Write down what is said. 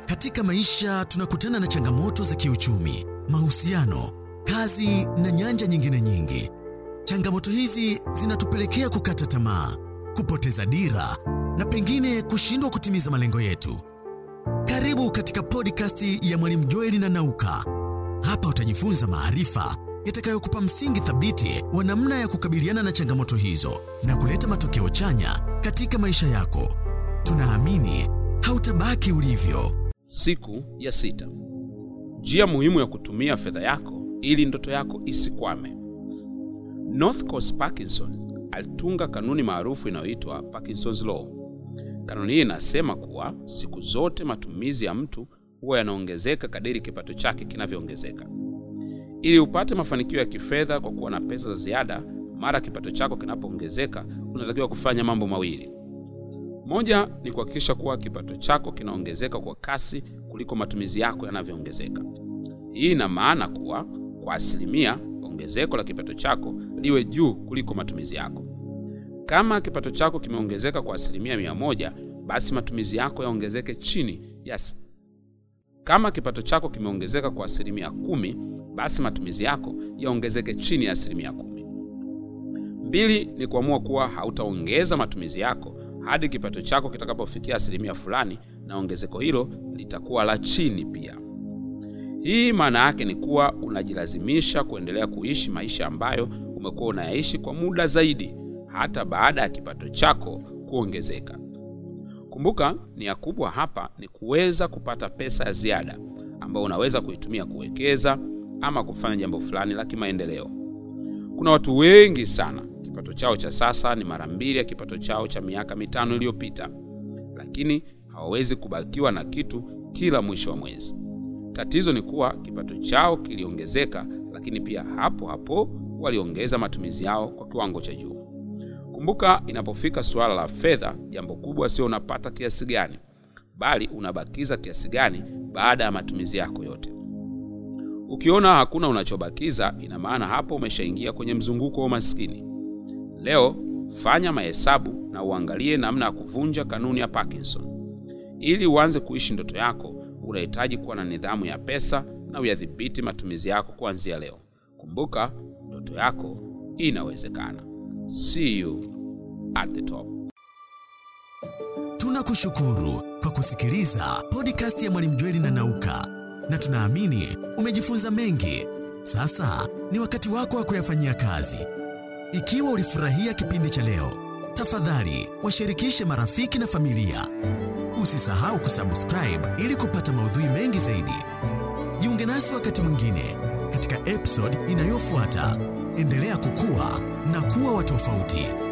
Katika maisha tunakutana na changamoto za kiuchumi, mahusiano, kazi na nyanja nyingine nyingi. Changamoto hizi zinatupelekea kukata tamaa, kupoteza dira na pengine kushindwa kutimiza malengo yetu. Karibu katika podcast ya Mwalimu Joeli na Nauka. Hapa utajifunza maarifa yatakayokupa msingi thabiti wa namna ya kukabiliana na changamoto hizo na kuleta matokeo chanya katika maisha yako. Tunaamini hautabaki ulivyo. Siku ya sita. Njia muhimu ya kutumia fedha yako ili ndoto yako isikwame. North Coast Parkinson alitunga kanuni maarufu inayoitwa Parkinson's Law. Kanuni hii inasema kuwa siku zote matumizi ya mtu huwa yanaongezeka kadiri kipato chake kinavyoongezeka. Ili upate mafanikio ya kifedha kwa kuwa na pesa za ziada mara kipato chako kinapoongezeka, unatakiwa kufanya mambo mawili. Moja ni kuhakikisha kuwa kipato chako kinaongezeka kwa kasi kuliko matumizi yako yanavyoongezeka. Hii ina maana kuwa kwa asilimia, ongezeko la kipato chako liwe juu kuliko matumizi yako. Kama kipato chako kimeongezeka kwa asilimia mia moja, basi matumizi yako yaongezeke chini ya yes. Kama kipato chako kimeongezeka kwa asilimia kumi, basi matumizi yako yaongezeke chini ya asilimia kumi. Mbili ni kuamua kuwa hautaongeza matumizi yako hadi kipato chako kitakapofikia asilimia fulani, na ongezeko hilo litakuwa la chini pia. Hii maana yake ni kuwa unajilazimisha kuendelea kuishi maisha ambayo umekuwa unayaishi kwa muda zaidi hata baada ya kipato chako kuongezeka. Kumbuka, nia kubwa hapa ni kuweza kupata pesa ya ziada ambayo unaweza kuitumia kuwekeza ama kufanya jambo fulani la kimaendeleo. Kuna watu wengi sana kipato chao cha sasa ni mara mbili ya kipato chao cha miaka mitano iliyopita, lakini hawawezi kubakiwa na kitu kila mwisho wa mwezi. Tatizo ni kuwa kipato chao kiliongezeka, lakini pia hapo hapo waliongeza matumizi yao kwa kiwango cha juu. Kumbuka, inapofika suala la fedha, jambo kubwa sio unapata kiasi gani, bali unabakiza kiasi gani baada ya matumizi yako yote. Ukiona hakuna unachobakiza, ina maana hapo umeshaingia kwenye mzunguko wa umaskini. Leo fanya mahesabu na uangalie namna ya kuvunja kanuni ya Parkinson. Ili uanze kuishi ndoto yako, unahitaji kuwa na nidhamu ya pesa na uyadhibiti matumizi yako kuanzia leo. Kumbuka, ndoto yako inawezekana. See you at the top. Tunakushukuru kwa kusikiliza podcast ya Mwalimu Jweli na Nauka, na tunaamini umejifunza mengi. Sasa ni wakati wako wa kuyafanyia kazi. Ikiwa ulifurahia kipindi cha leo, tafadhali washirikishe marafiki na familia. Usisahau kusubscribe ili kupata maudhui mengi zaidi. Jiunge nasi wakati mwingine katika episode inayofuata. Endelea kukua na kuwa wa tofauti.